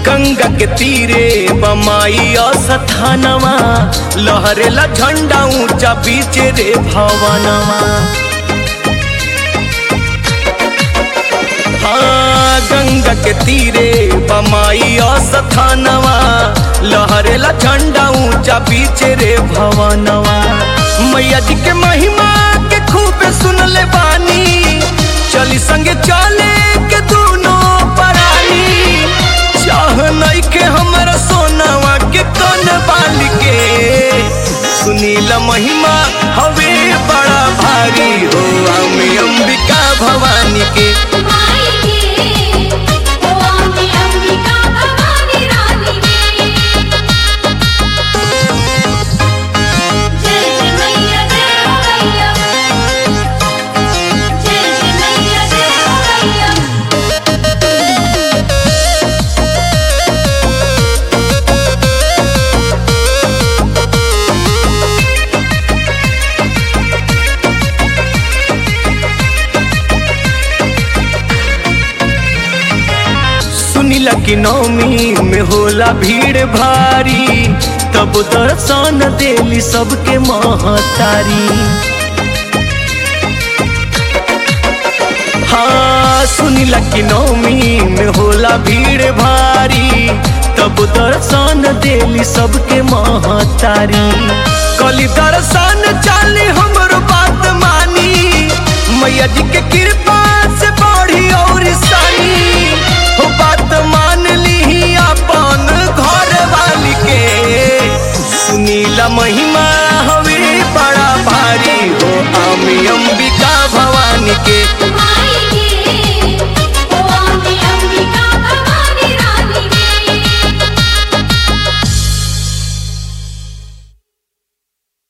गंगा के तीरे बमाई असथानवा लहरेला झंडा ऊंचा बीच रे भवनवा हाँ गंगा के तीरे बमाई असथानवा लहरेला झंडा ऊंचा बीच रे भवनवा मैया जी के महिमा के खूब सुनले बानी चली संगे चले के दोनों परानी चाह नहीं के हमरा सोनावा के कन बाल के सुनीला महिमा हवे बड़ा भारी हो हमें अंबिका भवानी के माई के ओ अम्बे अंबिका भवानी रानी के जय जय मैया जय हो मैया जय जय मैया जय हो मैया सुनीला की नौमी में होला भीड़ भारी तब दर्शन देली सबके महतारी हाँ सुनीला की नौमी में होला भीड़ भारी तब दर्शन देली सबके महतारी कली दर्शन चाली हमरो बात मानी मैया जी के कृपा से बढ़ी और सानी हो बात मान ली अपन घर वाली के सुनीला महिमा